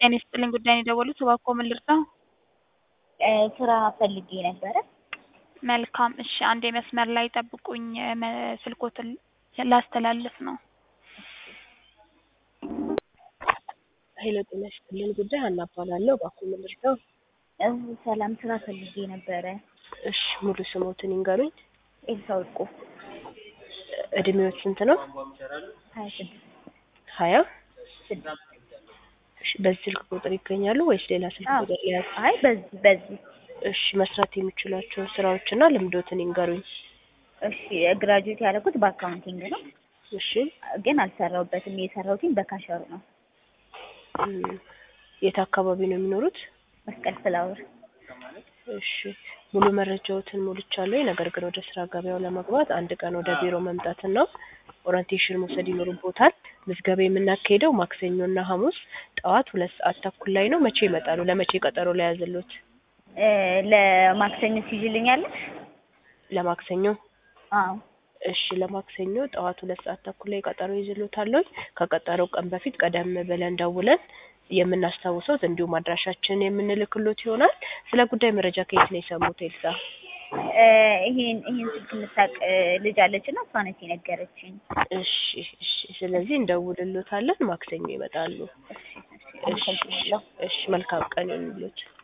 ጤና ይስጥልኝ ጉዳይ ነው የደወሉት እባክዎ ምን ልርዳው? ስራ ፈልጌ ነበረ። መልካም እሺ አንዴ መስመር ላይ ጠብቁኝ መ- ስልክዎትን ላስተላልፍ ነው። ኃይለ ጤና ይስጥልኝ ጉዳይ ሀና እባላለሁ። እባክዎ ምን ልርዳው? ሰላም ስራ ፈልጌ ነበረ። እሺ ሙሉ ስሞትን ይንገሩኝ። ኤልሳ ወርቁ እድሜዎት ስንት ነው? ሀያ ስድስት ሀያ ስድስት እሺ በዚህ ስልክ ቁጥር ይገኛሉ ወይስ ሌላ ስልክ አዎ። ቁጥር ሊያዝ? አይ በዚህ በዚህ እሺ መስራት የሚችሏቸውን ስራዎችና ልምዶትን ይንገሩኝ። እሺ ግራጁዌት ያደረኩት በአካውንቲንግ ነው፣ እሺ ግን አልሰራሁበትም። የሰራሁትኝ በካሸሩ ነው። እም፣ የት አካባቢ ነው የሚኖሩት? መስቀል ፍላወር እሺ ሙሉ መረጃዎትን ሞልቻለሁ። ነገር ግን ወደ ስራ ገበያው ለመግባት አንድ ቀን ወደ ቢሮ መምጣትና ኦሪንቴሽን መውሰድ ይኖርቦታል። ምዝገባ የምናካሄደው ማክሰኞና ሐሙስ ጠዋት ሁለት ሰዓት ተኩል ላይ ነው። መቼ ይመጣሉ? ለመቼ ቀጠሮ ላይ ያዘሉት? እ፣ ለማክሰኞ ትይዥልኛለሽ? ለማክሰኞ አዎ እሺ ለማክሰኞ ጠዋት ሁለት ሰዓት ተኩል ላይ ቀጠሮ ይዝሎታለሁ። ከቀጠሮው ቀን በፊት ቀደም ብለን ደውለን የምናስታውሰው እንዲሁም አድራሻችንን የምንልክሎት ይሆናል። ስለ ጉዳይ መረጃ ከየት ነው የሰሙት ኤልሳ? እ፣ ይሄን ይሄን ስልክ የምታውቅ እ፣ ልጅ አለች እና እሷ ነች የነገረችኝ። እሺ እሺ ስለዚህ እንደውልሎታለን። ማክሰኞ ይመጣሉ። እሺ እሺ እሺ አመሰግናለሁ። እሺ መልካም ቀን ይሁንልዎት።